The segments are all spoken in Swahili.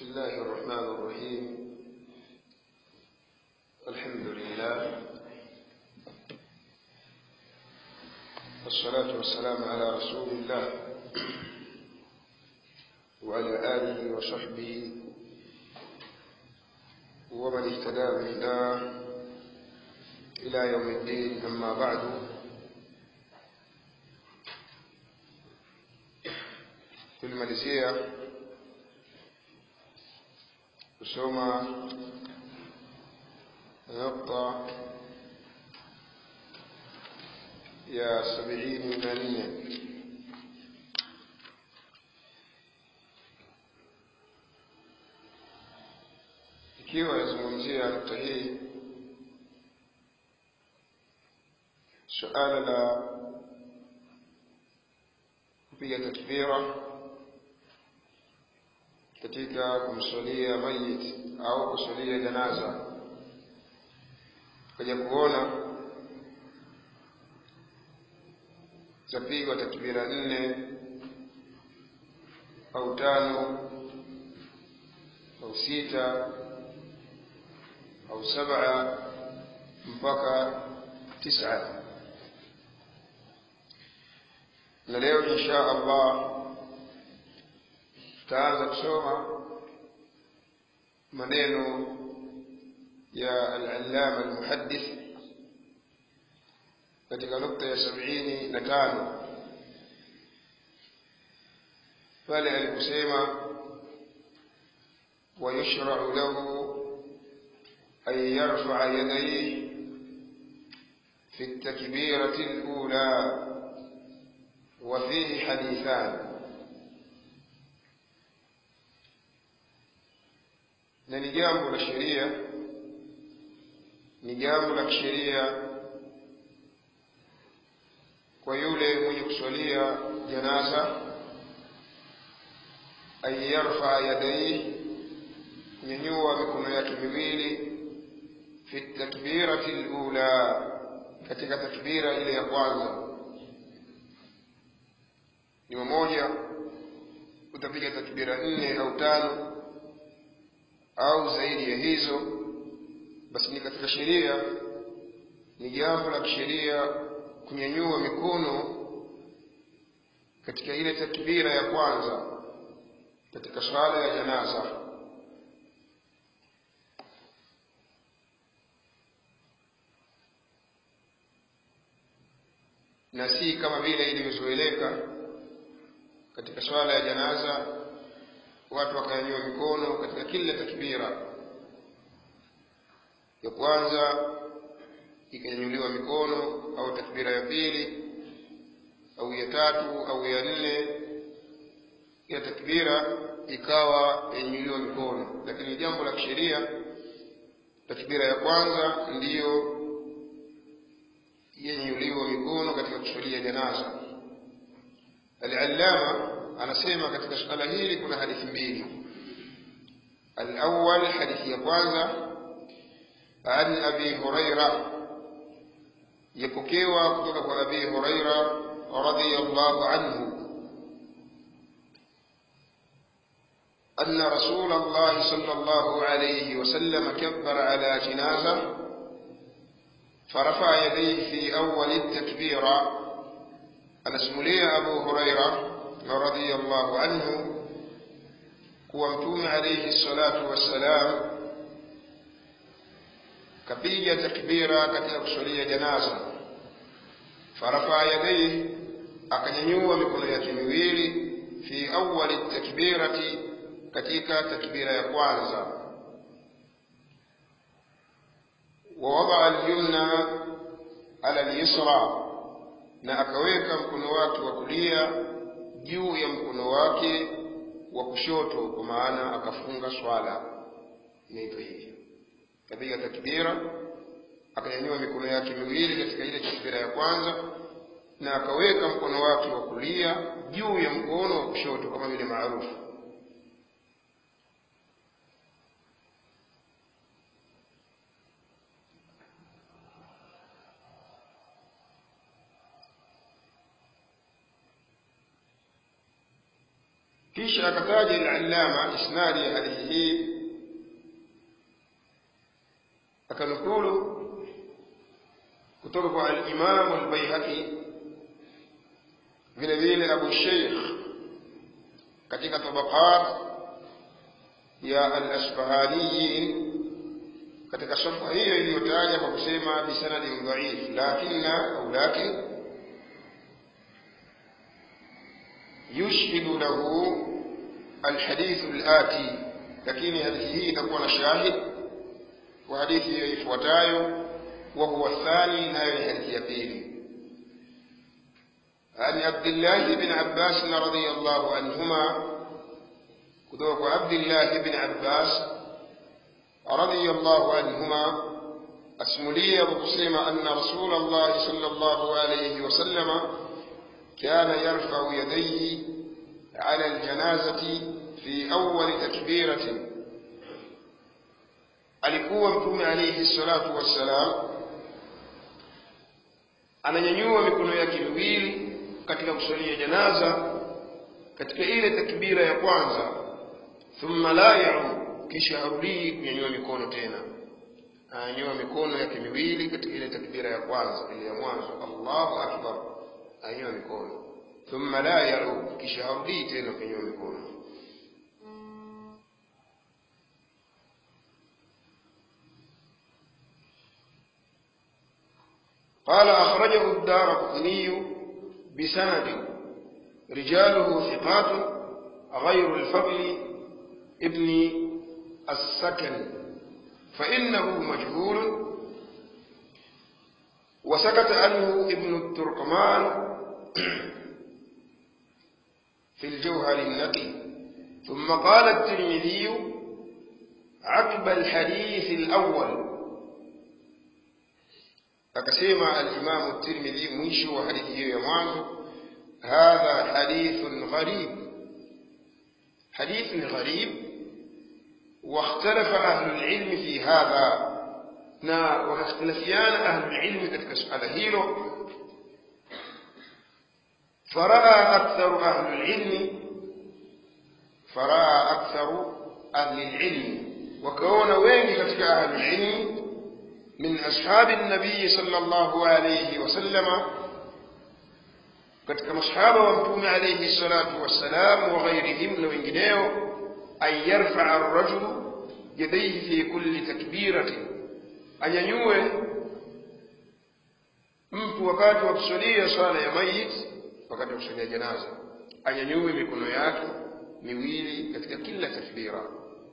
بسم الله الرحمن الرحيم الحمد لله والصلاة والسلام على رسول الله وعلى آله وصحبه ومن اهتدى بهداه إلى يوم الدين أما بعد tulimalizia kusoma nukta ya sabini na nne ikiwa yazungumzia nukta hii suala la kupiga takbira katika kumswalia mayit au kuswalia janaza kaja kuona zapigwa takbira nne au tano au sita au saba mpaka tisa na leo insha allah tutaanza kusoma maneno ya al-allama al-muhaddith katika nukta ya sabini na tano pale aliposema ويشرع له أن يرفع يديه في التكبيرة الأولى وفيه حديثان na ni jambo la sheria ni jambo la kisheria kwa yule mwenye kuswalia janaza an yarfa yadaihi kunyanyua mikono yake miwili fi takbirati lula katika takbira ile ya kwanza ni mmoja utapiga takbira nne au tano au zaidi ya hizo basi ni katika sheria ni jambo la kisheria kunyanyua mikono katika ile takbira ya kwanza katika swala ya janaza na si kama vile ilivyozoeleka katika swala ya janaza watu wakanyanyua mikono katika kila takbira ya kwanza ikanyanyuliwa mikono au takbira ya pili au ya tatu au ya nne kila takbira ikawa yanyanyuliwa mikono lakini jambo la kisheria takbira ya kwanza ndiyo yanyanyuliwa mikono katika kuswalia janaza al-allama anasema katika suala hili kuna hadithi mbili alawal hadithi ya kwanza an abi huraira yapokewa kutoka kwa abi huraira radiyallahu anhu أن رسول الله صلى الله عليه وسلم كبر على جنازة فرفع يديه في أول التكبيرة أنا اسملي أبو هريرة radiyallahu anhu kuwa mtume alayhi salatu wassalam kapiga takbira katika kuswalia janaza farafa yadayhi akanyanyua mikono yake miwili fi awali takbirati katika takbira ya kwanza ووضع اليمنى على اليسرى na akaweka mkono wake wa kulia juu ya mkono wake wa kushoto kwa maana akafunga swala inaitwa hivyo kapiga takbira akanyanyua mikono yake miwili katika ile takbira ya kwanza na akaweka mkono wake wa kulia juu ya mkono wa kushoto kama vile maarufu kisha akataja al-allama isnadi ya hadithi hii akanukulu kutoka kwa al-imam al-baihaqi vile vile abu sheikh katika tabaqat ya al-asbahaniyin katika safa hiyo iliyotaja kwa kusema bisanadin dhaif lakinna au lakin yushhidu lahu alhadithu alati lakini hadithi hii itakuwa na shahid wa hadithi hiyo ifuatayo wa huwa thani nayo ni hadithi ya pili عن عبد الله بن عباس رضي الله عنهما كذوك عبد الله بن عباس رضي الله عنهما أسملي وقسم أن رسول الله صلى الله عليه وسلم كان يرفع يديه على الجنازة في أول تكبيرة alikuwa mtume alayhi salatu wassalam ananyanyua mikono yake miwili katika kusalia janaza katika ile takbira ya kwanza thumma la yaud kisha harudii kunyanyua mikono tena ananyanyua mikono yake miwili katika ile takbira ya kwanza ile ya mwanzo allahu akbar ananyanyua mikono thumma la yaud kisha harudii tena kunyanyua mikono قال أخرجه الدار قطني بسند رجاله ثقات غير الفضل ابن السكن فإنه مجهول وسكت عنه ابن التركمان في الجوهر النقي ثم قال الترمذي عقب الحديث الأول akasema alimamu tirmidhi mwisho wa hadithi hiyo ya mwanzo hadha hadithun gharib hadithun gharib واختلف أهل العلم في هذا نا واختلفيان أهل العلم katika suala hilo فرأى أكثر أهل العلم فرأى أكثر أهل العلم وكون وين katika أهل العلم من أصحاب النبي صلى الله عليه وسلم katika masahaba wa mtume alayhi salatu wassalam wa ghairihim na wengineo an yarfaa arrajulu yadayhi fi kulli takbiratin anyanyue mtu wakati wa kusalia swala ya mayit wakati wa kusalia janaza anyanyue mikono yake miwili katika kila takbira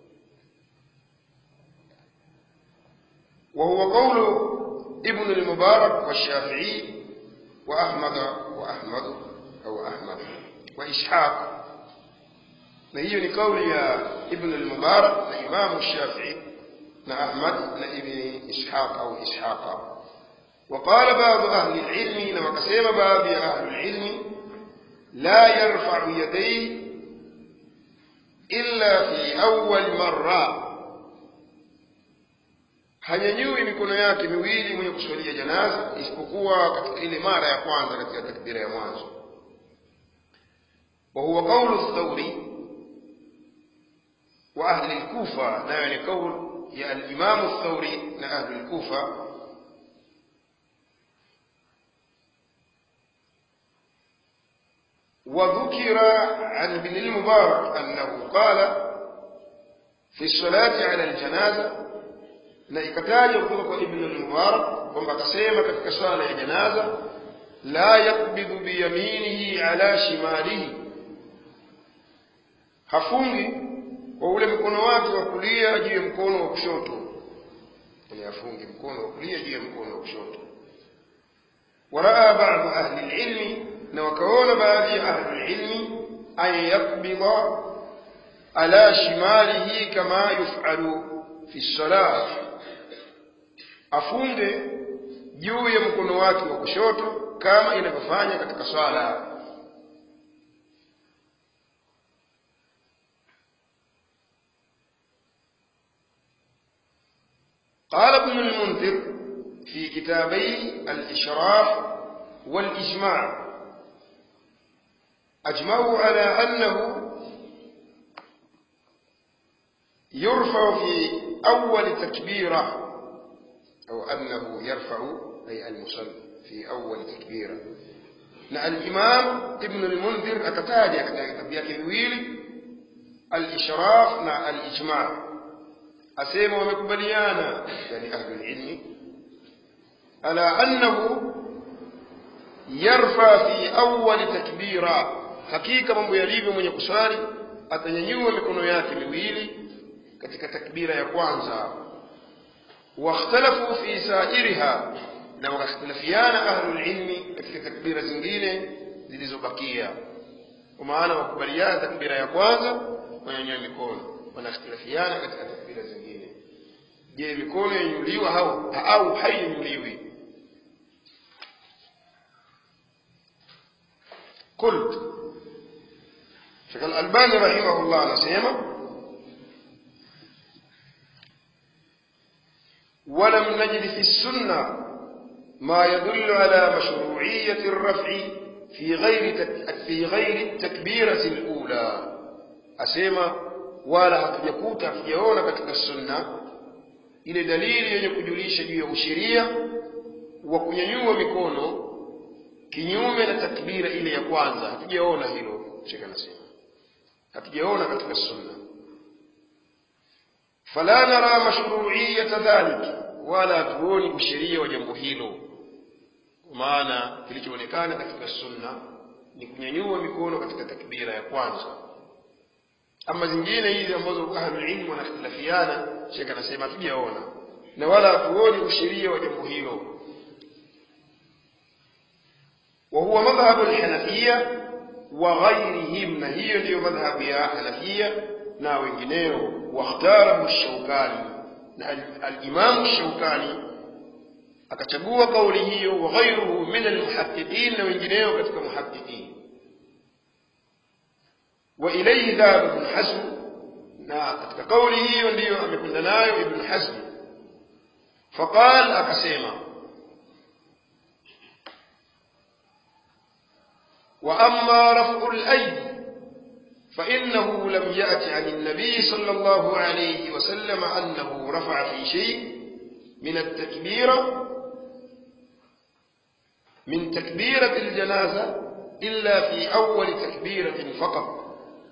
وهو قول ابن المبارك والشافعي وأحمد وأحمد أو أحمد وإسحاق نهي لقول يا ابن المبارك لإمام الشافعي لأحمد لابن إسحاق أو إسحاق وقال بعض أهل العلم لما قسم بعض أهل العلم لا يرفع يديه إلا في أول مرة hanyanyui mikono yake miwili mwenye kuswalia janaza isipokuwa katika ile mara ya kwanza katika takbira ya mwanzo wa huwa qawlu thawri wa ahli al-kufa nayo ni qawl ya al-imam ath-thawri na ahli al-kufa وذكر عن ابن المبارك أنه قال في الصلاة على الجنازة na ikatajwa kutoka kwa ibn al-mubarak kwamba akasema katika swala ya janaza la yakbidhu biyaminihi ala shimalihi hafungi kwa ule mkono wake wa kulia juu ya mkono wa kushoto yani hafungi mkono wa kulia juu ya mkono wa kushoto waraa baadhi ahli ilmi na wakaona baadhi ya ahli ilmi an yakbidha ala shimalihi kama yufalu fi salah afunge juu ya mkono wake wa kushoto kama inavyofanya katika swala قال ابن المنذر في كتابي الإشراف والإجماع أجمعوا على أنه يرفع في أول تكبيرة أو أنه يرفع أي المصلي في أول تكبيرة na al-Imam Ibn al-Mundhir akataja katika vitabu vyake viwili al-Ishraf na al-Ijma' asema wamekubaliana yani ahli ilmi ala annahu yarfa fi awwal takbira hakika mambo yalivyo mwenye kuswali atanyanyua mikono yake miwili katika takbira ya kwanza واختلفوا في سائرها na wakakhtilafiana ahlul ilmi katika takbira zingine zilizobakia kwa maana wakubaliana takbira ya kwanza wanyanyua mikono wanakhtilafiana katika takbira zingine je mikono yanyuliwa au au hainyuliwi قلت شيخ الألباني رحمه الله نسيما ولم نجد في السنة ما يدل على مشروعية الرفع في غير في غير التكبيرة الأولى أسيما ولا hatujakuta hatujaona katika sunna ile dalili yenye kujulisha juu ya usheria wa kunyanyua mikono kinyume na takbira ile ya kwanza hatujaona hilo shekh anasema hatujaona katika sunna fala nara mashruiyata dhalik wala hatuoni usheria wa jambo hilo maana kilichoonekana katika sunna ni kunyanyua mikono katika takbira ya kwanza ama zingine hizi ambazo ahlulilmu wanakhtilafiana shekh anasema hatujaona na wala hatuoni usheria wa jambo hilo وهو مذهب الحنفية وغيرهم نهي ndio madhhabu ya Hanafia na wengineo واختاره الشوكاني الإمام الشوكاني akachagua kauli hiyo wa ghairuhu min almuhaqqiqin na wengineo katika muhaqqiqin wa ilayhi dhahaba ibn hazm na katika kauli hiyo ndiyo amekwenda nayo ibn hazm faqal akasema واما رفع الايدي فانه لم يات عن النبي صلى الله عليه وسلم انه رفع في شيء من التكبيره من تكبيره الجنازه الا في اول تكبيره فقط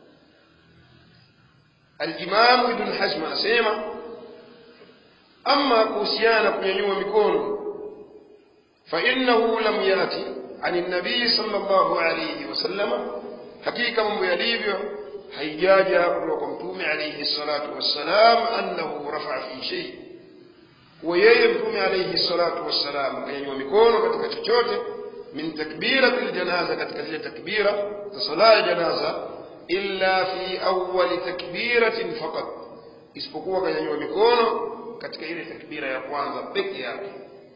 الامام ابن حزم اسيما اما كوسيانا kunyanyua mikono فانه لم ياتي عن النبي صلى الله عليه وسلم حقيقة من يليبيو haijaja kutoka kwa mtume alayhi salatu wassalam annahu rafa'a fi shay wa yeye mtume alayhi salatu wassalam akanyanyua mikono katika chochote min takbirati aljanaza katika zile takbira za sala ya janaza illa fi awwali takbiratin faqat isipokuwa akanyanyua mikono katika ile takbira ya kwanza peke yake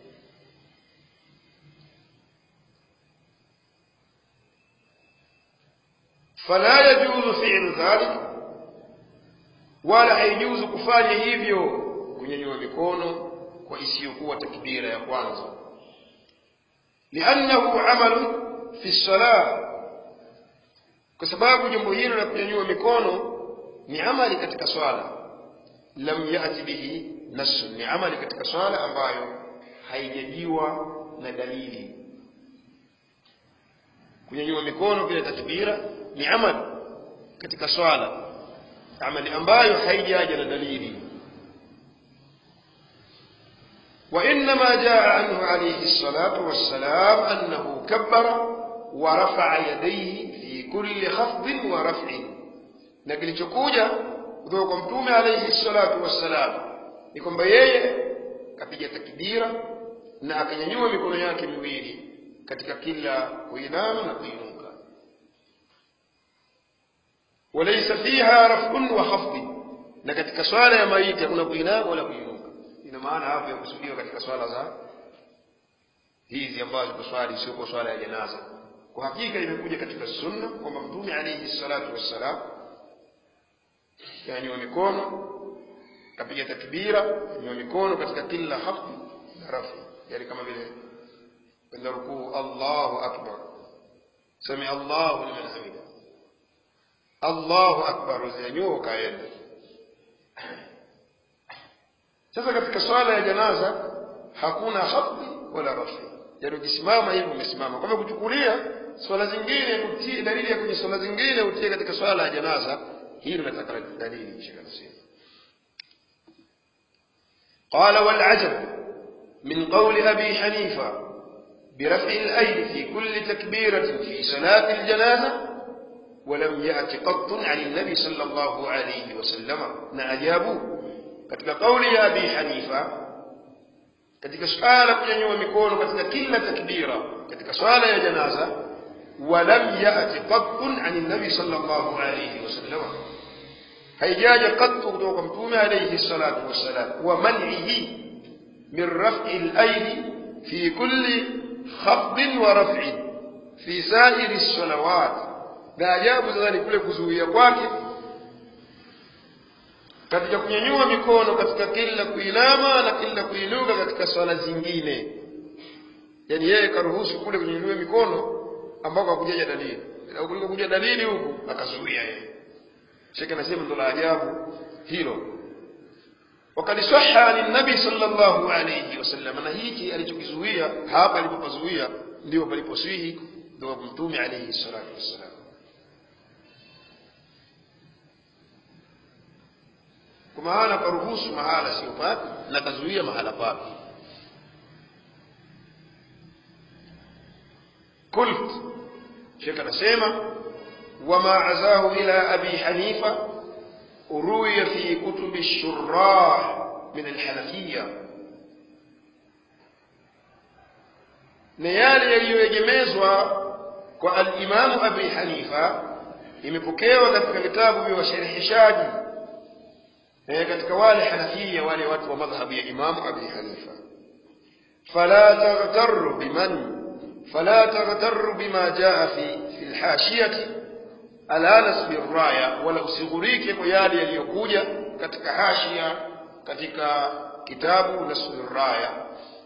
فلا يجوز فعل ذلك wala haijuzu kufanya hivyo kunyanyua mikono kwa isiyokuwa takbira ya kwanza liannahu amalun fi salah kwa sababu jambo hilo la kunyanyua mikono ni amali katika swala lam yati bihi nasu ni amali katika swala ambayo haijajiwa na dalili kunyanyua mikono bila takbira ni amali katika swala amali ambayo haijaja na dalili وإنما جاء عنه عليه الصلاة والسلام أنه كبر ورفع يديه في كل خفض ورفع نقل تكوجا kutoka mtume alayhi salatu wassalam ni kwamba yeye kapiga takbira na akanyanyua mikono yake miwili katika kila kuinama na kuinuka walaysa fiha raf'un wa khafd na katika swala ya maiti hakuna kuinama wala kuinuka ina maana hapo ya kusudiwa katika swala za hizi ambazo kuswali sio kwa swala ya janaza kwa hakika imekuja katika sunna kwamba mtume alayhi salatu wassalam yani wa mikono kapiga takbira wa mikono katika kila hafdi na rafi yani kama vile kwenda rukuu Allahu akbar sami Allahu liman hamida Allahu akbar uzinyanyua ukaenda sasa katika swala ya janaza hakuna khafdi wala rafi yaani ukisimama hivi umesimama kwa hivyo kuchukulia swala zingine utie dalili ya kwenye swala zingine utie katika swala ya janaza hilo nataka dalili shekh anasema قال والعجب من قول أبي حنيفة برفع الأيد في كل تكبيرة في صلاة الجنازة ولم يأت قط عن النبي صلى الله عليه وسلم نأجابوا katika kauli ya Abi Hanifa katika swala kunyanyua mikono katika kila takbira katika swala ya janaza walam yati qattun an nabi sallallahu alayhi wasallam haijaja qattu kutoka kwa mtume alayhi salatu wassalam wa man'ihi min raf'i al-aydi fi kulli khafd wa raf'i fi sa'iri as-salawat na ajabu zaidi kule kuzuia kwake katika kunyanyua mikono katika kila kuinama na kila kuinuka katika swala zingine yaani yeye karuhusu kule kunyanyua mikono ambako hakujaja dalili au kuliko kuja dalili huku akazuia yeye shekhe anasema ndo la ajabu hilo وقد صح عن النبي صلى الله عليه وسلم na hiki alichokizuia hapa alipopazuia ndio paliposwihi ndio mtume alayhi salatu wassalam kwa maana karuhusu mahala sio papi na kazuia mahala papi kult shekh anasema wama azahu ila abi hanifa روي في كتب الشراح من الحنفية na yale yaliyoegemezwa kwa alimamu abi hanifa imepokewa katika vitabu vya washereheshaji eh, katika wale hanafia wale watu wa madhhabu ya imamu abi hanifa fala taghtarru biman fala taghtarru bima jaa fi fi lhashiyati ala nasbi raya wala usighurike kwa yale yaliyokuja katika hashia katika kitabu nasbi raya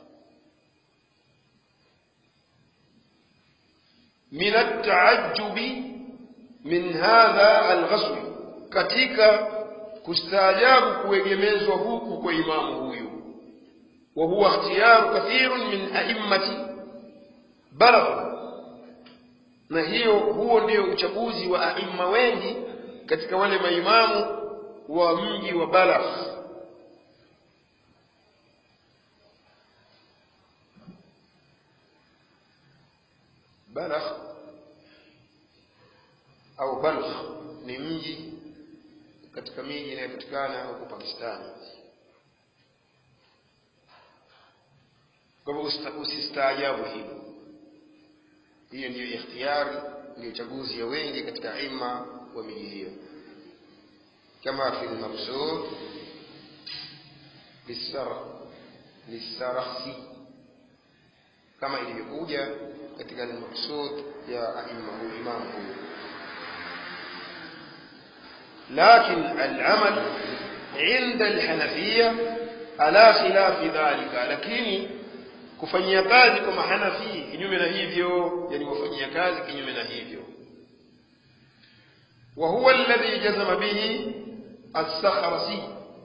min ataajubi min hadha alghasl katika kustaajabu kuegemezwa huku kwa imamu huyu wa huwa ikhtiyaru kathirun min a'immati balagh na hiyo huo ndio uchaguzi wa aima wengi katika wale maimamu wa mji wa Balagh Balagh au Balkh ni mji katika miji inayopatikana huko Pakistani. Kwa hivyo usistaajabu hilo hiyo ndiyo ikhtiyari ndio chaguzi ya wengi katika ima wa miji hiyo kama fi lmabsud lisarakhsi kama ilivyokuja katika almaqsud ya aima huyu imamu huyu لكن العمل عند الحنفية على خلاف ذلك lakini kufanyia kazi kwa mahanafi kinyume na hivyo yani wafanyia kazi kinyume na hivyo wa huwa alladhi jazama bihi as-sakhrasi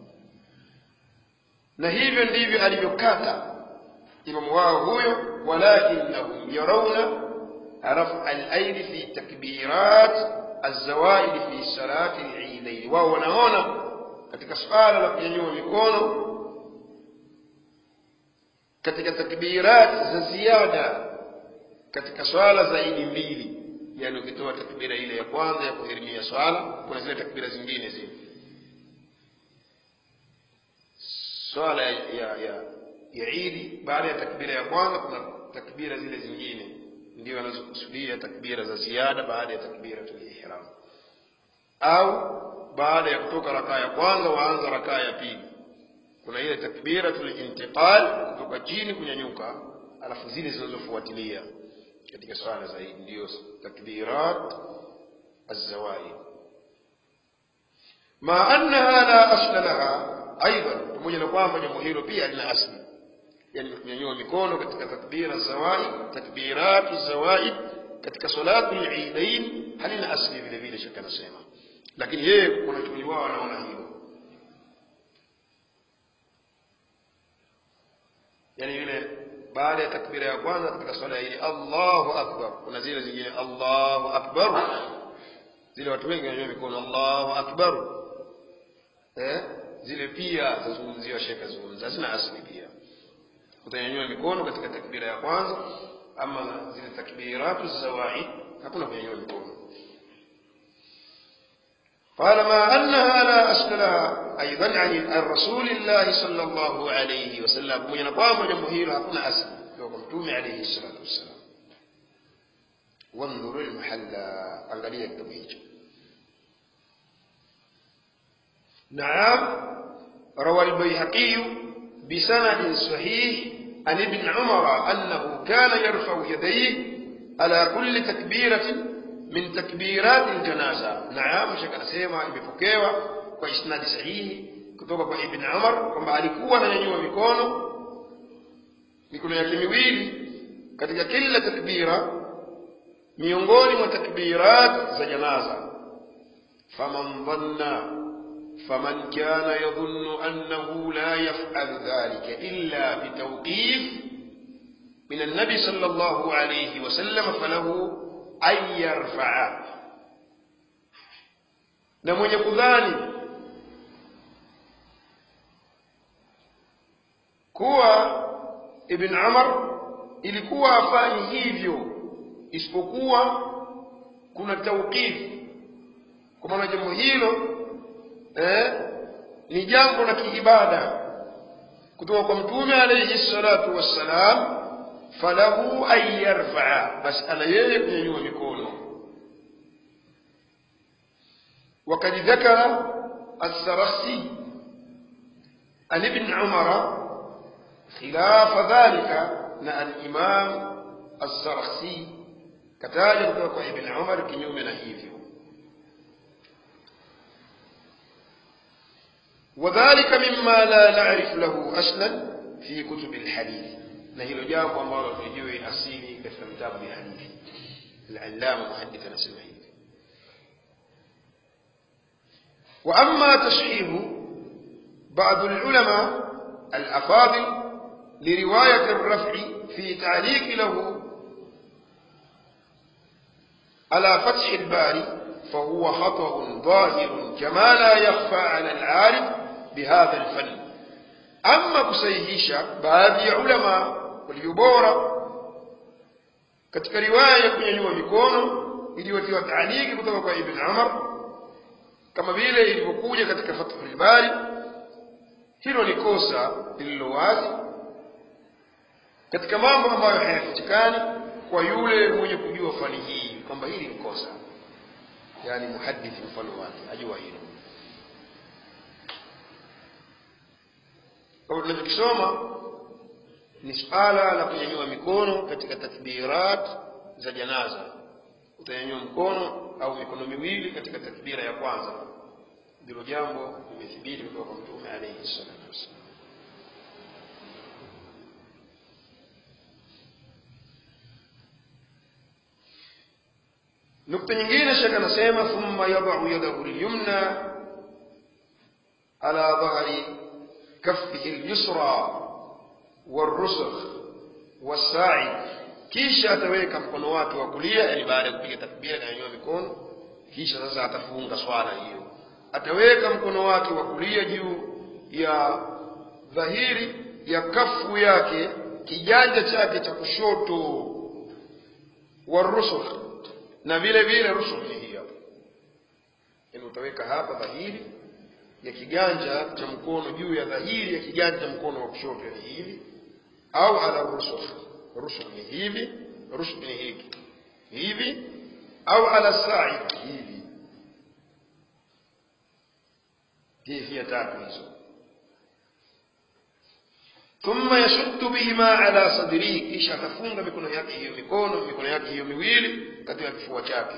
na hivyo ndivyo alivyokata imamu wao huyo walakinnahum yarawna rafa al-aidi fi takbirat az-zawaid fi salati al-eidain wao wanaona katika swala la kunyanyua mikono katika takbirat za ziada katika swala zaidi mbili yani ukitoa takbira ile ya kwanza ya kuhirimia swala kuna zile takbira zingine zile swala ya ya, ya, ya idi baada ya takbira ya kwanza kuna takbira zile zingine ndio anazokusudia takbira za ziada baada ya takbira ihram au baada ya kutoka rakaa ya kwanza waanza rakaa ya pili kuna ile takbiratul intiqal kutoka chini kunyanyuka alafu zile zinazofuatilia katika swala zaidi ndio takbirat az-zawaid ma annaha la asla laha aidan pamoja na kwamba jambo hilo pia lina asli yani kunyanyua mikono katika takbira zawaid takbiratu zawaid katika salatu al-eidain halina asli vile vile shaka nasema lakini yeye wanachuoni wao wanaona hilo baada ya takbira ya kwanza katika swala hili allahu akbar kuna zile zingine allahu akbar zile watu wengi wananyua mikono allahu akbar eh? zile pia zazungumziwa shekhe zungumza hazina asli pia utanyanyua mikono katika takbira ya kwanza ama zile takbiratu zawaid hakuna kunyanyua mikono قال ما أنها لا أصل لها أيضا عن رسول الله صلى الله عليه وسلم من قام جمهير هكذا أصل وقمتم عليه الصلاة والسلام وانظر المحل أنقلية كتبه نعم روى البيهقي بسند صحيح عن ابن عمر أنه كان يرفع يديه على كل تكبيرة من تكبيرات الجنازة نعم شكرا سيما imepokewa kwa isnadi sahihi kutoka kwa ibn Umar kwamba alikuwa ananyanyua mikono mikono yake miwili katika kila takbira miongoni mwa takbirat za janaza faman dhanna فمن كان يظن أنه لا يفعل ذلك إلا بتوقيف من النبي صلى الله عليه وسلم فله أن يرفع na mwenye kudhani kuwa ibn umar ilikuwa afanyi hivyo isipokuwa kuna tauqifu kwa maana jambo hilo eh, ni jambo la kiibada kutoka kwa mtume alayhi salatu wassalam falahu an yarfaa basi ana yeye kunyanyua mikono وقد ذكر السرخسي عن ابن عمر خلاف ذلك مع الإمام السرخسي كتاج kutoka ابن عمر kinyume na hivyo وذلك مما لا نعرف له أصلا في كتب الحديث na hilo jambo ambalo tulijui asili katika vitabu vya hadithi al-allama muhaddith anasema hivi وأما تصحيح بعض العلماء الأفاضل لرواية الرفع في تعليق له على فتح الباري فهو خطأ ظاهر كما لا يخفى على العارف بهذا الفن أما kusahihisha baadhi ya ulama walio bora katika riwaya ya kunyanyua mikono iliyotiwa taaliki kutoka kwa Ibn Umar kama vile ilivyokuja katika Fathul Bari hilo ni kosa lililo wazi katika mambo ambayo hayafichikani kwa yule mwenye kujua fani hii kwamba hili ni kosa yani muhadithi mfano wake ajua hilo kwa tunachokisoma ni suala la kunyanyua mikono katika takbirat za janaza utanyanyua mkono au mikono miwili katika takbira ya kwanza ndilo jambo limethibiti kutoka kwa mtume alayhi salatu wassalam nukta nyingine shaka anasema thumma yadau yadahu lyumna ala dhahri kaffihi lyusra والرسخ والساعد kisha ataweka mkono wake wa kulia yani baada ya kupiga takbira akanyanyua mikono kisha sasa atafunga swala hiyo ataweka mkono wake wa kulia juu ya dhahiri ya kafu yake kiganja chake cha kushoto warusukh na vile vile rusukh ni hii hapa yani utaweka hapa dhahiri ya kiganja cha mkono juu ya dhahiri ya kiganja cha mkono wa kushoto yani hivi au ala rusukh rusukh ni hivi rusukh ni hiki hivi au ala sa'id hivi كيفية تعبيزه ثم يشد بهما على صدره kisha atafunga mikono yake hiyo mikono mikono yake hiyo miwili katika kifua chake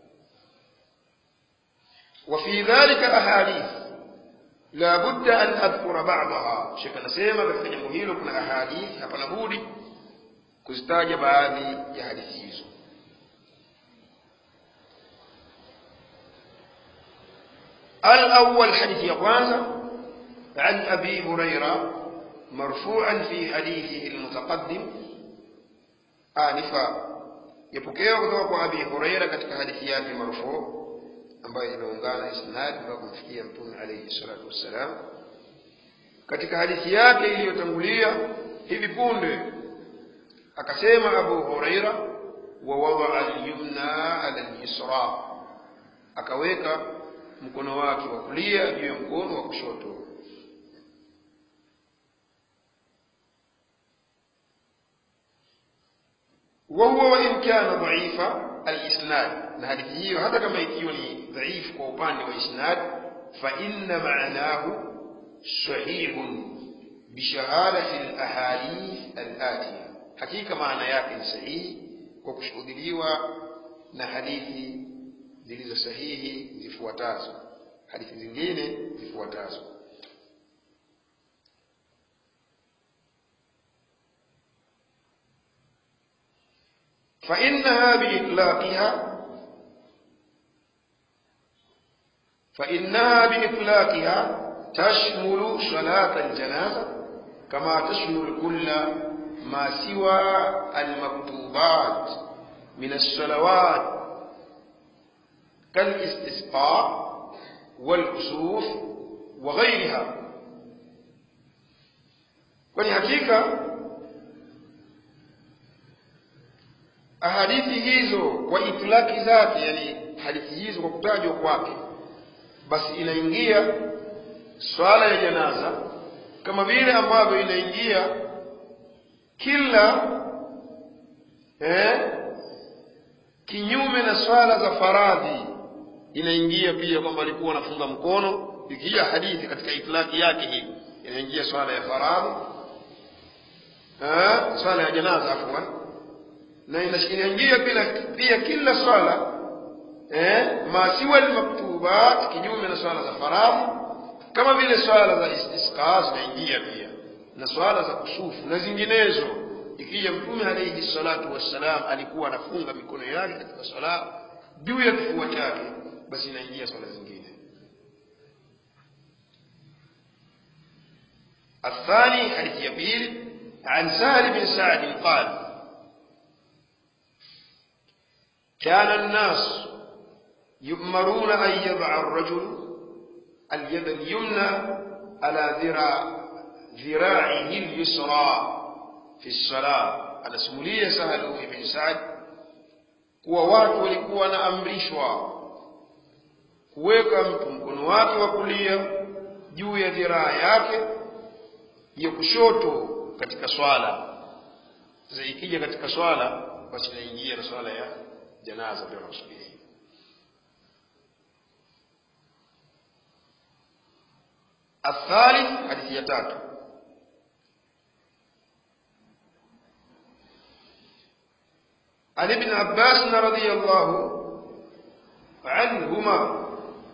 وفي ذلك أحاديث لا بد أن أذكر بعضها شيخ anasema katika jambo hilo kuna ahadith hapana budi kuzitaja baadhi ya hadithi hizo الأول حديث يقوانا عن أبي هريرة marfu'an fi hadithi almutaqaddim anifa yapokewa kutoka kwa abi huraira katika hadithi yake marfu ambayo imeungana isnad mpaka kumfikia mtume alayhi salatu wassalam katika hadithi yake iliyotangulia hivi punde akasema abu huraira wa wadaa alyumna ala alyusra akaweka mkono wake wa kulia juu ya mkono wa kushoto وهو وإن كان ضعيف الإسناد na hadithi hiyo hata kama ikiwa ni dhaifu kwa upande wa isnad fa inna ma'nahu sahihun bishahadati al-ahadith al-atiya hakika maana yake ni sahihi kwa kushuhudiliwa na hadithi zilizo sahihi zifuatazo hadithi zingine zifuatazo فإنها بإطلاقها فإنها بإطلاقها تشمل صلاة الجنازة كما تشمل كل ما سوى المكتوبات من الصلوات كالاستسقاء والكسوف وغيرها kwani hakika ahadithi hizo kwa itilaki zake yani hadithi hizo kwa kutajwa kwake basi inaingia swala ya janaza kama vile ambavyo inaingia kila eh, kinyume na swala za faradhi inaingia pia kwamba alikuwa anafunga mkono ikija hadithi katika itilaki yake hii inaingia swala ya faradhi eh, swala ya janaza afwan na inaingia pia, pia kila swala eh, masiwa almaktubat kinyume na swala za faradhi kama vile swala za istisqa zinaingia pia na swala za kusufu na zinginezo ikija mtume alayhi salatu wassalam alikuwa anafunga mikono yake katika swala juu ya kifua chake basi inaingia swala zingine الثاني حديث يبيل عن سهل بن سعد قال كان الناس يؤمرون أن يضع الرجل اليد اليمنى على ذراع ذراعه اليسرى في الصلاة anasimulia Sahal ibn Saad kuwa watu walikuwa wanaamrishwa kuweka mtu mkono wake wa kulia juu ya dhiraa yake ya kushoto katika swala. Sasa ikija katika swala, basi inaingia na swala ya janaza pia nakusudia الثالث حديث يتاتو عن ابن عباس رضي الله عنهما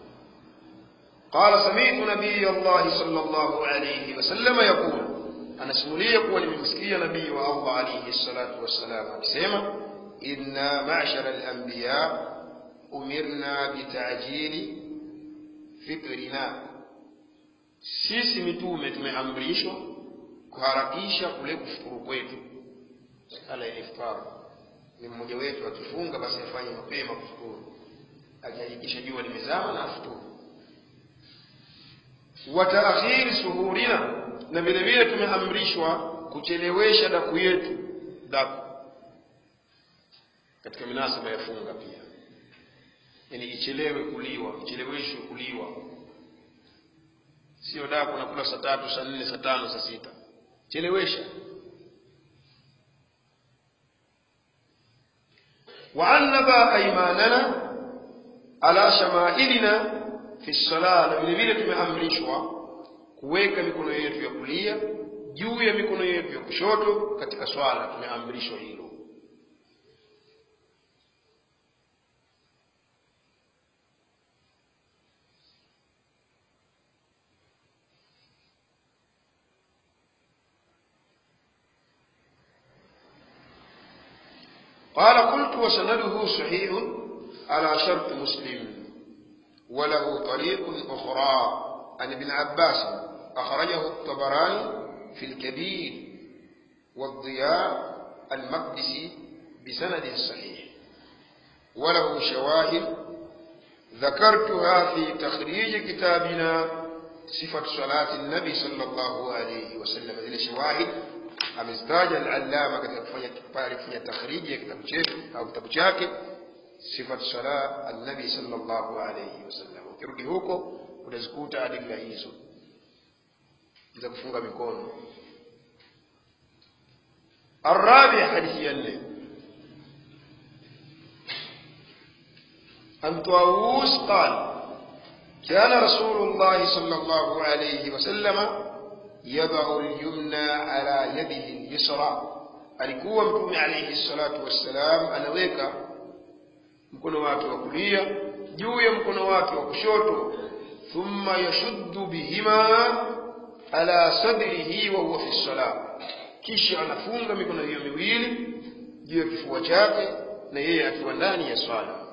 قال سمعت نبي الله صلى الله عليه وسلم يقول أنا سمولي يقول من مسكية نبي الله عليه الصلاة والسلام أكسيما إنا معشر الأنبياء أمرنا بتعجيل فطرنا sisi mitume tumeamrishwa kuharakisha kule kufuturu kwetu sala ya iftar ni mmoja wetu akifunga basi afanye mapema kufuturu akihakikisha jua limezama na afuturu wa taakhiri suhurina na vile vile tumeamrishwa kuchelewesha daku yetu daku katika minasaba ya funga pia yani ichelewe kuliwa icheleweshwe kuliwa sio daku nakula saa tatu saa nne saa tano saa sita chelewesha waannaba aimanana ala shamailina fi sala na vile vile tumeamrishwa kuweka mikono yetu ya kulia juu ya mikono yetu ya kushoto katika swala tumeamrishwa hilo قال قلت وسنده صحيح على شرط مسلم وله طريق أخرى عن ابن عباس أخرجه الطبراني في الكبير والضياء المقدسي بسند صحيح وله شواهد ذكرتها في تخريج كتابنا صفة صلاة النبي صلى الله عليه وسلم zile shawahid amezitaja al-allama katika kufanya pale kufanya takhriji ya kitabu chetu au kitabu chake sifat sala an-nabi sallallahu alayhi wasallam ukirudi huko utazikuta adilla hizo za kufunga mikono الرابع حديث يلي عن طاووس قال كان رسول الله صلى الله عليه وسلم يضع اليمنى على يده اليسرى alikuwa mtume alayhi salatu wassalam anaweka mkono wake wa kulia juu ya mkono wake wa kushoto thumma yashuddu bihima ala sadrihi wa huwa fi salah kisha anafunga mikono hiyo miwili juu ya kifua chake na yeye akiwa ndani ya swala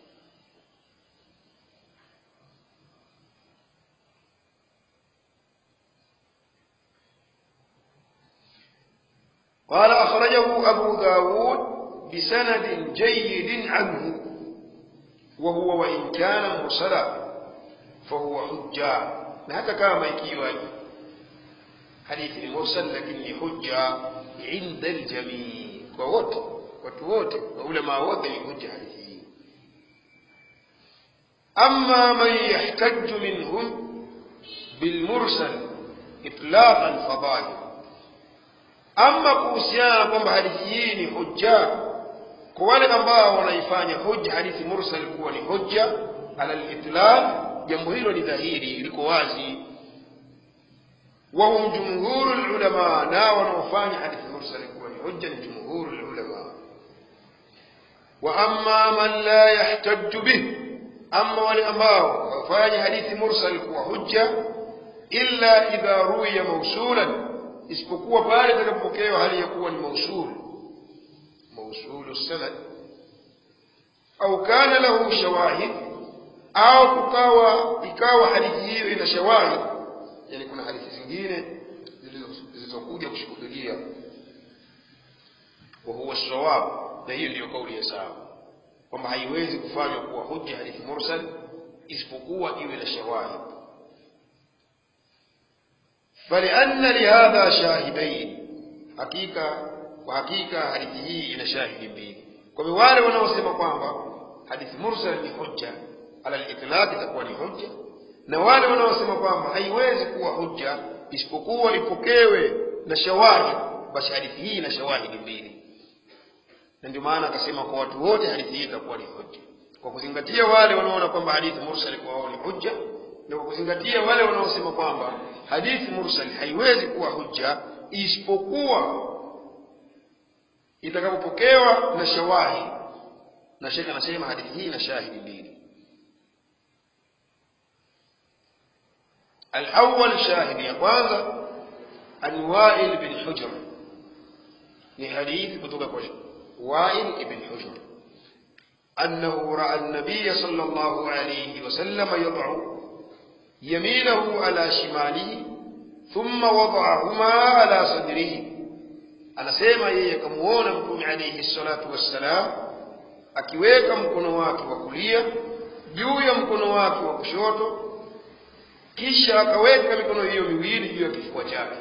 قال أخرجه أبو داود بسند جيد عنه وهو وإن كان مرسلا فهو حجة هذا كما يكيوان حديث المرسل لكن حجة عند الجميع ووت وتوت وعلماء وت حجة حديثه أما من يحتج منهم بالمرسل إطلاقا فظاهر ama kuhusiana kwamba hadithi hii ni hujja kwa wale ambao wanaifanya hujja hadithi mursal kuwa ni hujja ala litlaq jambo hilo ni dhahiri liko wazi wahum jumhuru lulama na wanaofanya hadithi mursal kuwa ni hujja ni jumhuru lulama wa amma man la yahtaju bih ama wale ambao wafanya hadithi mursal kuwa hujja illa idha ruwiya mausulan isipokuwa pale itakapopokewa hali ya kuwa ni mausul mausulu sanad au kana lahu shawahid au kukawa ikawa hadithi hiyo ina shawahid yani kuna hadithi zingine zilizokuja kushuhudia wa huwa sawab na hiyo ndiyo kauli ya sawa kwamba haiwezi kufanywa kuwa hujja hadithi mursal isipokuwa iwe na shawahid فلأن لهذا شاهدين حقيقة وحقيقة hadithi hii ina shahidi mbili kwa hivyo wale wanaosema kwamba hadithi mursal ni hujja ala al-itlaq itakuwa ni hujja na wale wanaosema kwamba haiwezi kuwa hujja isipokuwa ipokewe na shawahid basi hadithi hii ina shawahidi mbili na ndio maana akasema kwa watu wote hadithi hii itakuwa ni hujja kwa kuzingatia wale wanaona kwamba hadithi mursal kwa wao ni hujja na kwa kuzingatia wale wanaosema kwamba hadithi mursal haiwezi kuwa hujja isipokuwa itakapopokewa na shawahid na shekhe anasema hadithi hii ina shahidi mbili الأول شاهد يا kwanza عن وائل بن حجر ni hadithi kutoka kwa وائل بن حجر أنه رأى النبي صلى الله عليه وسلم يضع يمينه على شماله ثم وضعهما على صدره anasema yeye akamuona mtume alayhi salatu wassalam akiweka mkono wake wa kulia juu ya mkono wake wa kushoto kisha akaweka mikono hiyo miwili juu ya kifua chake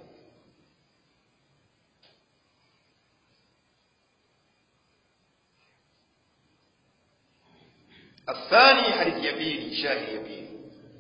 الثاني حديث يبيني شاهد يبيني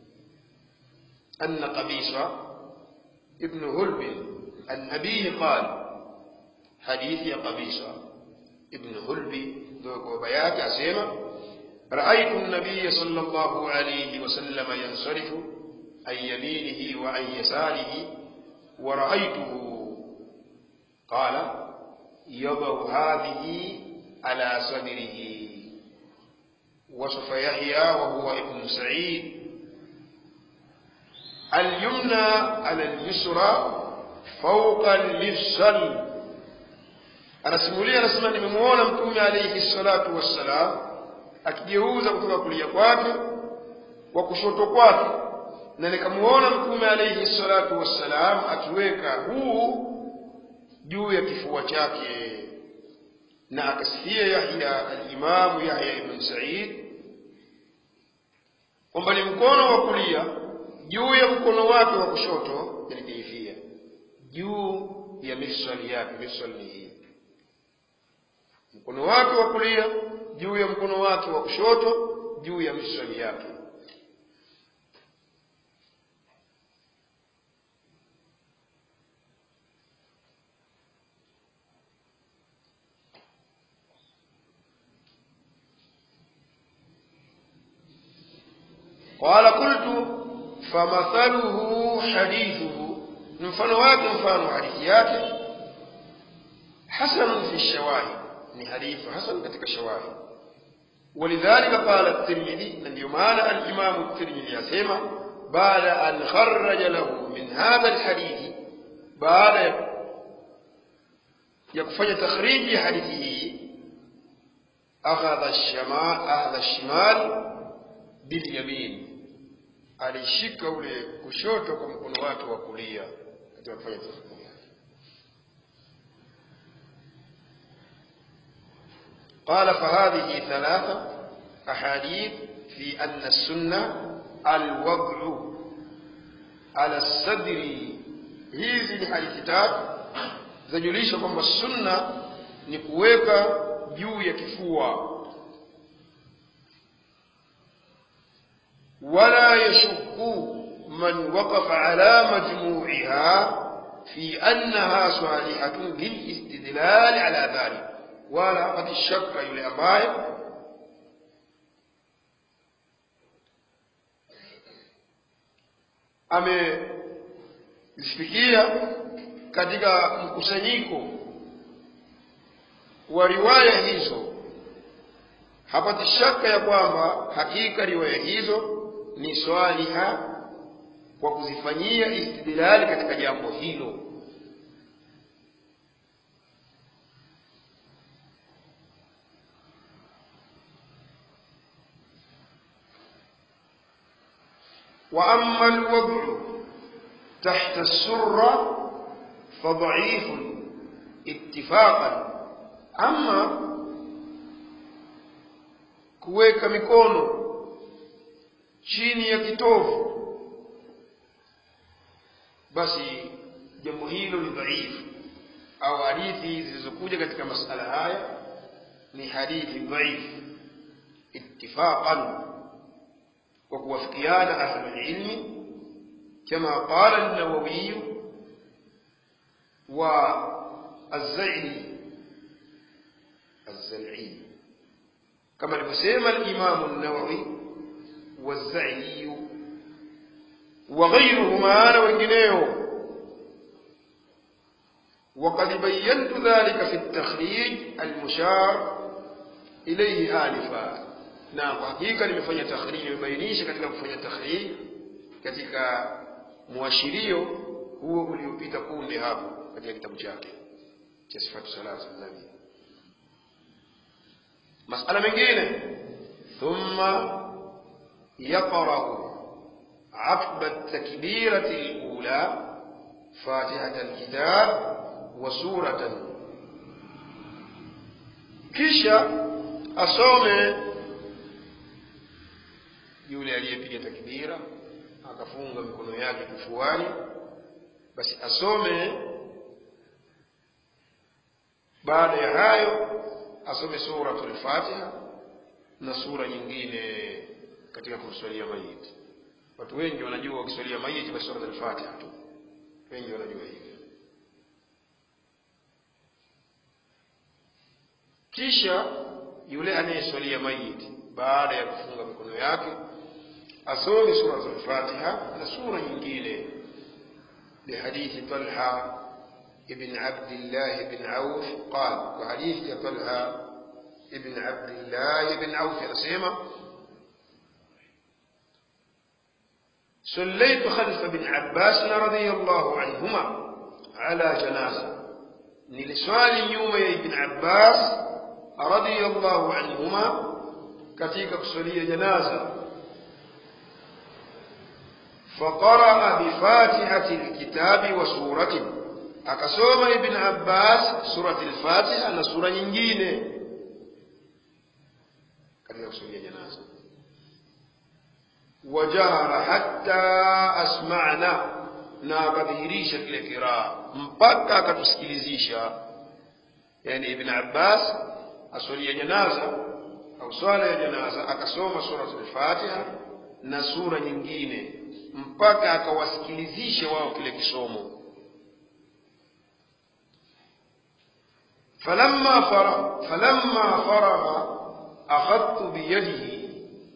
أن قبيصة ابن هلب عن أبيه قال حديث يا قبيصة ابن هلب ذوق بيات أسيما رأيت النبي صلى الله عليه وسلم ينصرف عن يمينه وعن يساره ورأيته قال يضع هذه على صدره وصف يحيى وهو ابن سعيد اليمنى على اليسرى فوق المفصل anasimulia anasema nimemuona mtume alayhi salatu wassalam akigeuza kutoka kulia kwake kwa kushoto kwake na nikamuona mtume alayhi salatu wassalam akiweka huu juu ya kifua chake na akasikia Yahya al-Imam Yahya ibn Sa'id kwamba ni mkono wa kulia juu ya mkono wake wa kushoto yani kaifia juu ya mifsali yake mifsali ni hii mkono wake wa kulia juu ya mkono wake wa kushoto juu ya mifsali yake قال قلت فمثله حديثه mfano wake mfano wa hadithi yake hasan fi shawahid ni hadithi hasan katika shawahid ولذلك قال الترمذي من يمان الإمام الترمذي يسمى بعد أن خرج له من هذا الحديث بعد يكفي تخريج حديثه أخذ الشمال أخذ الشمال باليمين alishika ule kushoto kwa mkono wake wa kulia katika kufanya tafakuri yake قال فهذه ثلاثة أحاديث في أن السنة الوضع على الصدر hizi ni hadithi tatu zajulisha kwamba sunna ni kuweka juu ya kifua ولا يشك من وقف على مجموعها في أنها صالحة للاستدلال على ذلك ولا قد الشك يلي أماي amezifikia katika mkusanyiko wa riwaya hizo hapati shaka ya kwamba hakika riwaya hizo ni swaliha kwa kuzifanyia istidlali katika jambo hilo واما الوضع تحت السره فضعيف اتفاقا اما kuweka mikono chini ya kitovu basi jambo hilo ni dhaifu au hadithi zilizokuja katika masala haya ni hadithi dhaifu ittifaqan kwa kuwafikiana ahlul ilmi kama qala an-nawawi wa az-zaili az-zal'i kama alivyosema al-imam an-nawawi والزعي وغيرهما أنا wengineo وقد بينت ذلك في التخريج المشار إليه آنفا na kwa hakika nimefanya takhrij nimebainisha katika kufanya takhrij katika muashirio huo uliopita punde hapo katika kitabu chake cha sifatu salatu nabi masala mengine thumma يقرأ عقب التكبيرة الأولى فاتحة الكتاب وسورة kisha asome yule aliyepiga takbira akafunga mikono yake kifuani basi asome baada ya hayo asome suratul fatiha na sura nyingine katika kumswalia mayiti watu wengi wanajua wakiswalia mayiti basi sura al-Fatiha tu wengi wanajua hivyo kisha yule anayeswalia mayiti baada ya kufunga mikono yake asome sura al-Fatiha na sura nyingine لحديث طلحة ابن عبد الله بن عوف قال وحديث طلحة ابن عبد الله بن عوف نسيمه صليت خلف ابن عباس رضي الله عنهما على جنازة niliswali nyuma ya ibn abbas radiyallahu anhuma katika kusalia janaza faqaraa bifatihati lkitabi wa suratin akasoma ibn abbas surati lfatiha na sura nyingine katika kusulia janaza wajahara hatta asma'na na akadhihirisha kile kiraa mpaka akatusikilizisha yani ibn abbas aswalia janaza au swala ya janaza akasoma surat al-fatiha na sura nyingine mpaka akawasikilizisha wao kile kisomo falamma faragha falamma faragha akhadtu biyadihi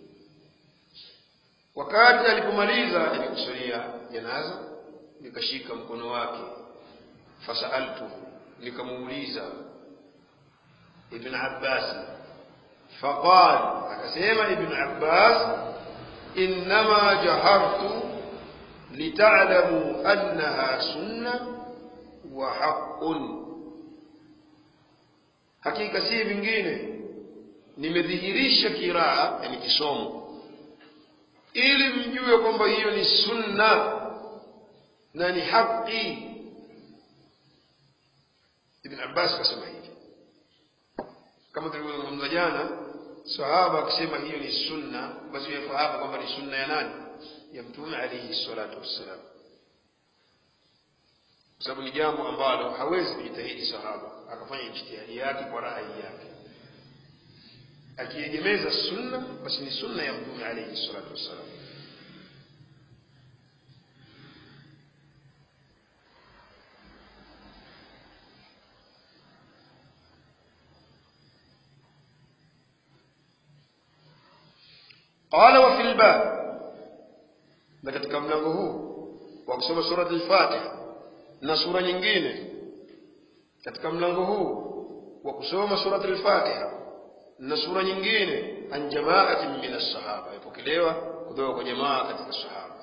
wakati alipomaliza yani kusalia janaza nikashika mkono wake fasaltu nikamuuliza ibn abbas faqal akasema ibn abbas innama jahartu litalamu annaha sunna wa haqqun hakika si vingine nimedhihirisha kiraa yani kisomo ili mjue kwamba hiyo ni sunna na ni haki ibn abbas kasema hivi kama tulivyozungumza jana sahaba akisema hiyo ni sunna basi yafahamu kwamba ni sunna ya nani ya mtume alaihi salatu wassalam kwa sababu ni jambo ambalo hawezi kujitahidi sahaba akafanya ijtihadi yake kwa rai yake akiegemeza sunna basi ni sunna ya mtume alaihi salatu wassalam قال وفي الباب na katika mlango huu wa kusoma surat al-Fatiha na sura nyingine katika mlango huu wa kusoma surat al-Fatiha na sura nyingine an jamaatin min as-sahaba ipokelewa kutoka kwa jamaa katika sahaba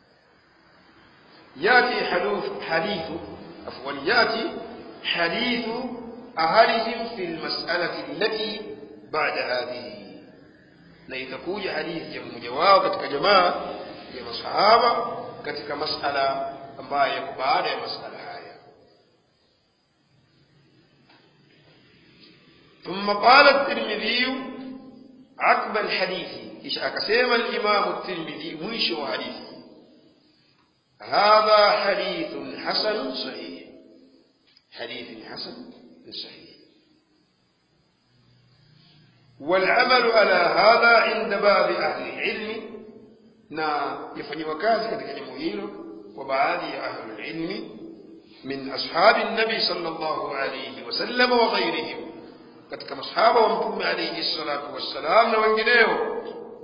yati hadith hadithu afwan yati hadithu ahalihim fi al-mas'alati allati ba'da hadhihi na itakuja hadithi ya mmoja wao katika jamaa ya masahaba katika masala ambayo yako baada ya masala haya ثم قال الترمذي عقب الحديث إيش أكسيم الإمام الترمذي مش حديث هذا حديث حسن صحيح حديث حسن صحيح والعمل على هذا عند بعض أهل العلم na yafanyiwa kazi katika jambo hilo kwa baadhi ya ahli ilmi min ashabi nabi sallallahu alayhi wasallam wa ghairihim katika masahaba wa mtume alayhi salatu wassalam na wengineo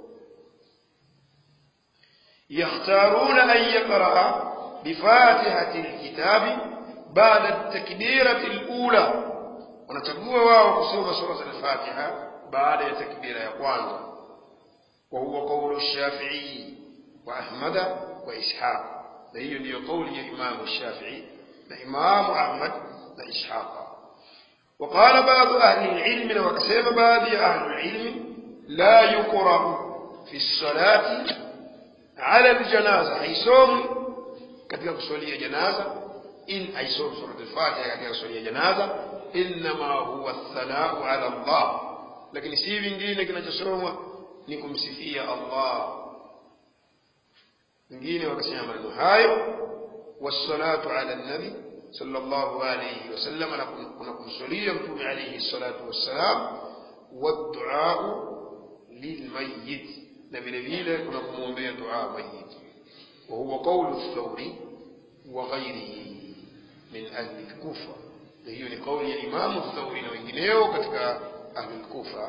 يختارون أن يقرأ بفاتحة الكتاب بعد التكبيرة الأولى ونتقوى واو قصوم سورة الفاتحة بعد التكبيرة يقوانها وهو قول الشافعي وأحمد وإسحاق هي ndio قول الإمام الشافعي الإمام أحمد وإسحاق وقال بعض أهل العلم وكسب بعض أهل العلم لا يقرأ في الصلاة على الجنازة حيصوم katika kusalia janaza in aisom surat al-fatiha katika kusalia janaza inma huwa athanau ala Allah lakini si vingine kinachosomwa ni kumsifia Allah wengine wakasema maneno hayo wassalatu ala nabi sallallahu alayhi wasallam na kumsalia mtume alayhi salatu wassalam wadduau lilmayit na vile vile kuna kumwombea dua mayit وهو قول الثوري وغيره من أهل الكوفة هي قول الإمام الثوري وإنجنيو كتك أهل الكوفة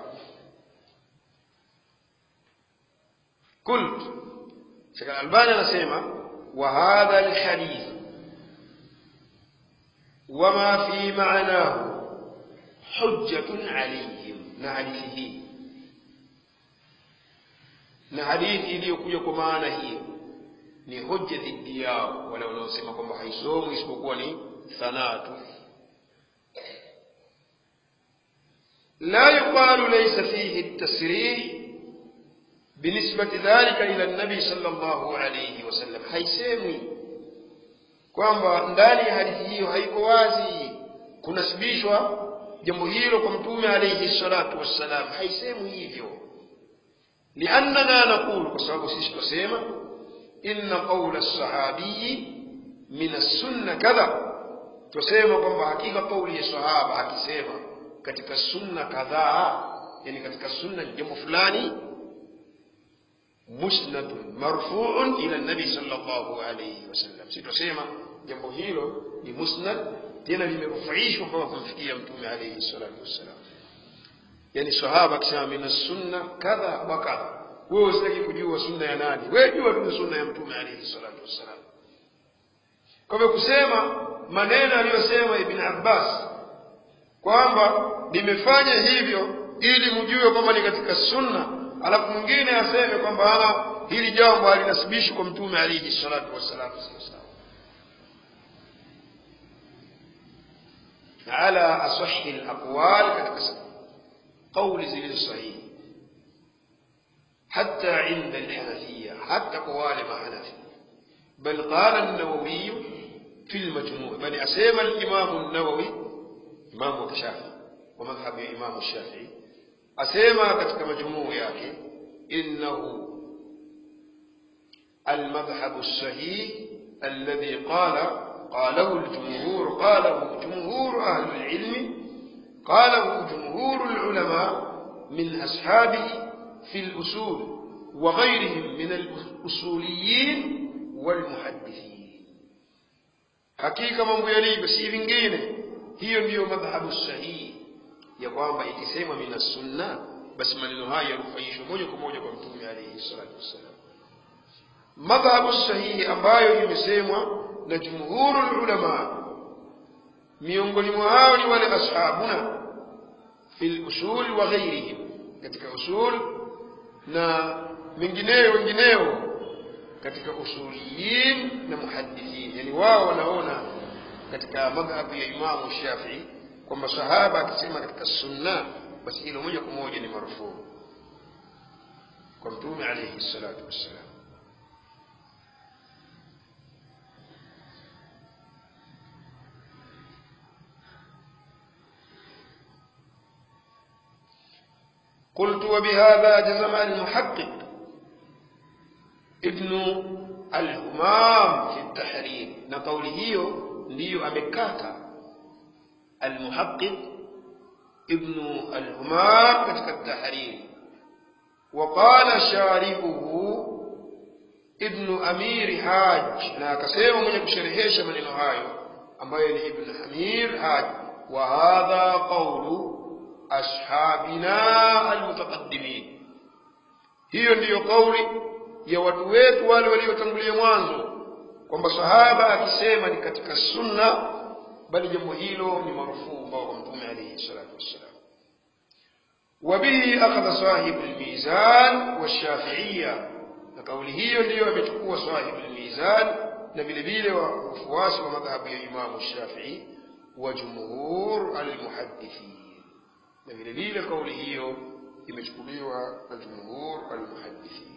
قلت شكل الألباني نسيما وهذا الحديث وما في معناه حجة عليهم نعرفه na hadithi iliyokuja kwa maana hiyo ni hoja dhidi yao wale wanaosema kwamba haisomwi isipokuwa ni sanaa tu la yuqalu laysa fihi التسريح بنسبة ذلك إلى النبي صلى الله عليه وسلم haisemwi kwamba ndani ya hadithi hiyo haiko wazi kunasibishwa jambo hilo kwa mtume alayhi salatu wassalam haisemwi hivyo liannana naqulu kwa sababu sisi twasema inna qaula sahabiyi min assunna kadha twasema kwamba hakika kauli ya sahaba akisema katika sunna kadhaa yani katika sunna ni jambo fulani musnadun marfuun ila nabi sallallahu alayhi wasallam si twasema jambo hilo ni musnad tena limerufaishwa mpaka kumfikia mtume alayhi salatu wassalam yani sahaba akisema min sunna kadha wa kadha wewe usitaki kujua sunna ya nani wewe jua tu sunna ya mtume alayhi salatu wassalam kwa hivyo kusema maneno aliyosema ibn abbas kwamba nimefanya hivyo ili mjue kwamba ni katika sunna alafu mwingine aseme kwamba ana hili jambo halinasibishwi kwa mtume alayhi salatu wassalam sio sawa على أصح الأقوال كتكسب قول زي الصحيح حتى عند الحنفية حتى قوال ما حنفي بل قال النووي في المجموع بل أسيم الإمام النووي إمام الشافعي ومذهب الإمام الشافعي أسيم كتك مجموع ياكي إنه المذهب الصحيح الذي قال قاله الجمهور قاله جمهور أهل العلم قاله جمهور العلماء من أصحابه في الأصول وغيرهم من الأصوليين والمحدثين hakika mambo yalivyo si vingine hiyo ndiyo madhhabu sahihi ya kwamba ikisema mina sunna basi maneno haya yarufaishwe moja kwa moja kwa mtume alaihi salatu wassalam madhhabu sahihi ambayo imesemwa na jumhuru ulama miongoni mwa hao ni wale ashabuna fil usul wa ghairihim katika usul na mengineyo wengineo katika usuliyin na muhadithin yani wao wanaona katika madhhabu ya imamu shafii kwamba sahaba akisema katika sunna basi hilo moja kwa moja ni marufuu kwa mtume alayhi salatu wassalam قلت وبهذا جزم المحقق ابن الهمام في التحرير نقول هيو ndiyo amekata المحقق ابن الهمام katika التحرير وقال شارحه ابن أمير حاج na akasema mwenye kusherehesha maneno hayo ambaye ni ibn Amir Haj wa hadha qawlu ashabina almutaqaddimin hiyo ndiyo kauli ya watu wetu wale waliotangulia mwanzo kwamba sahaba akisema ni katika sunna bali jambo hilo ni marufuu ambao kwa mtume alayhi salatu wassalam وبه أخذ صاحب الميزان والشافعية نقول هي ndiyo amechukua صاحب الميزان na vile vile wafuasi wa madhhabu ya Imam Shafi'i wa jumhur almuhaddithin na vile vile kauli hiyo imechukuliwa na jumhur almuhaddithin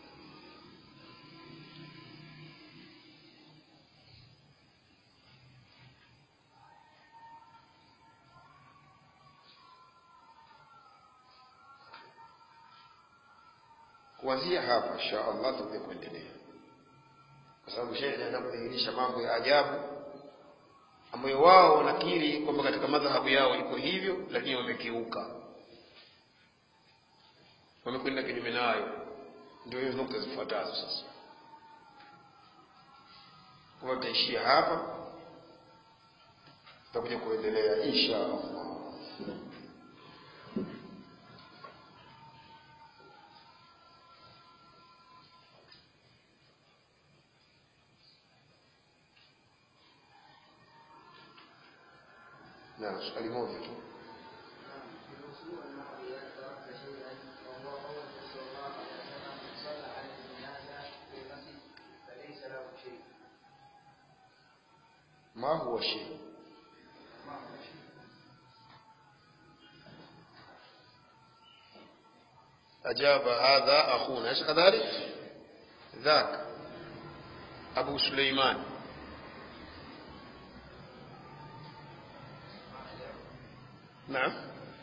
kuanzia hapa insha Allah tutakuja kuendelea kwa sababu shehe anaenda kudhihirisha mambo ya ajabu ambayo wao wanakiri kwamba katika madhahabu yao iko hivyo lakini wamekiuka wamekwenda kinyume nayo ndio hiyo nukta zifuatazo sasa kwa tutaishia hapa tutakuja kuendelea insha Allah na swali moja tu ما هو شيء أجاب هذا أخونا أليس كذلك ذاك abu suleiman naam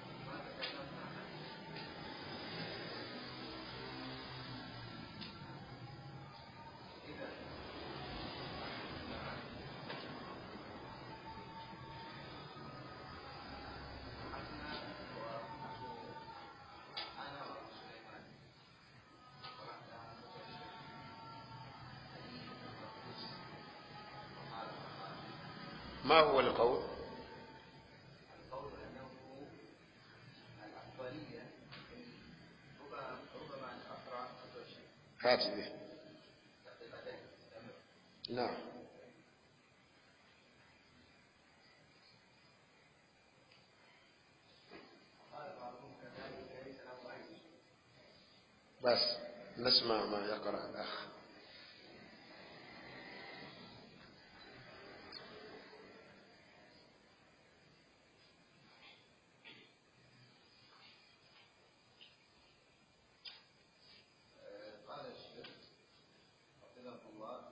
ما هو القول القول انه الافضليه ربما ربما ان اقرا افضل شيء هات به دقيقتين استمر نعم قال بعضهم كذلك ليس له عين بس نسمع ما يقرأ الأخ قال الشيخ حفظه الله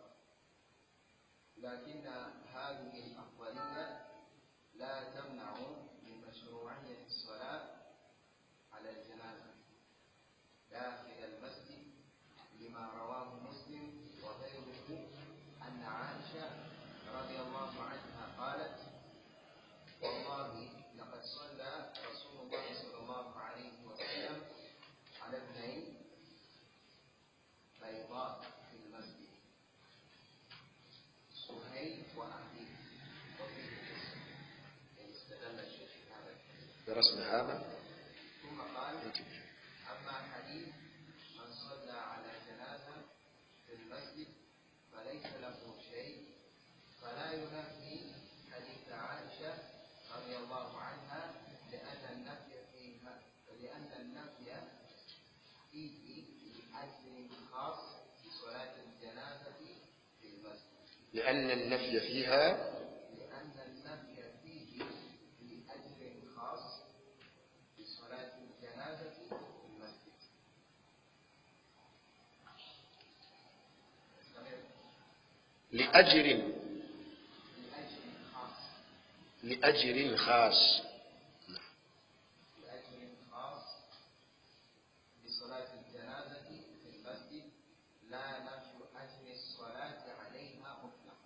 لكن هذه الأفضلية لا تمنع من مشروعية الصلاة على الجنازة داخل المسجد لما رواه مسلم وغيره أن عائشة رضي الله عنها قالت والله لقد صلى رسول الله صلى الله عليه وسلم على ابنين بيضاء في المسجد سهيل وأخيه وفيه قصة يعني استدل الشيخ هذا الحديث برسم هذا ثم قال انتبه. أما حديث من صلى على جنازة في المسجد فليس له شيء فلا ينافي حديث عائشة رضي الله عنها لأن النفي فيها لأن النفي فيه لأجل خاص بصلاة الجنازة في المسجد لأن النفي فيها لأن النفي فيه لأجل خاص بصلاة الجنازة في المسجد استمر. لأجر لأجل خاص لأجر خاص لأجل خاص بصلاة الجنازة في المسجد لا نفي أجل الصلاة عليها مطلقا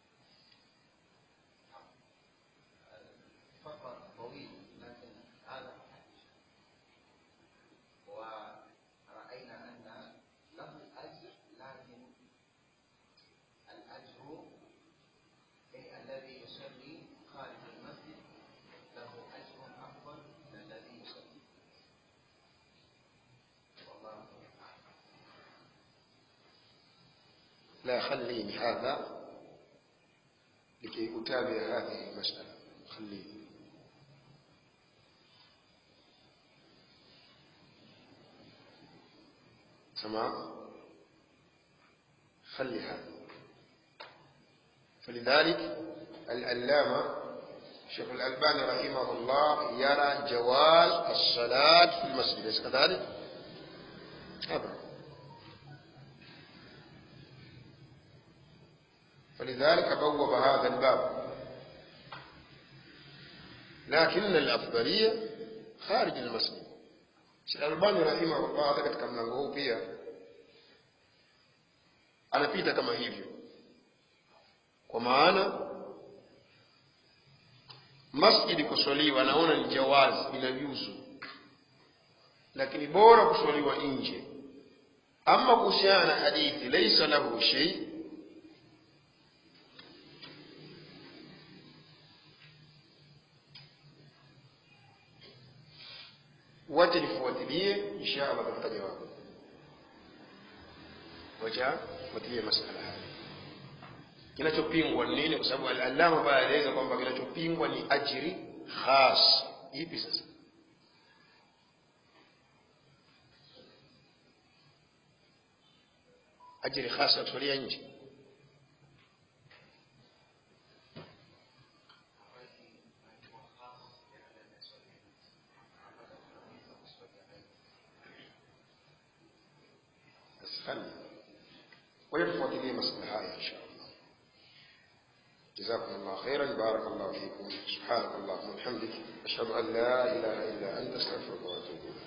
فقط طويل لكن هذا حديث ورأينا أن له أجر لكن الأجر أي الذي يصلي خارج المسجد له أجر أفضل من الذي يصلي والله أعلم لا خليني هذا لكي أتابع هذه المسألة خليني تمام خلي هذا فلذلك العلامة شيخ الألباني رحمه الله يرى جواز الصلاة في المسجد أليس كذلك؟ أبدا فلذلك بوب هذا الباب لكن الأفضلية خارج المسجد Sheikh Albani rahimahullah hata katika mlango huu pia anapita kama hivyo, kwa maana masjidi kuswaliwa anaona ni jawazi, inajuzu, lakini bora kuswaliwa nje. Ama kuhusiana na hadithi laisa lahu shay, wacha nifuatilie, insha Allah tutapata jawabu. Wacha fuatilie masala haya. Kinachopingwa ni nini? Kwa sababu al-Allama pale alieleza kwamba kinachopingwa ni ajiri khas. Ipi sasa? Ajiri khas ya kusalia nje. خلي kwa hiyo tufuatilie masuala haya insha allah جزاكم الله خيرا بارك الله فيكم سبحانك اللهم وبحمدك أشهد أن لا إله إلا أنت أستغفرك وأتوب إليك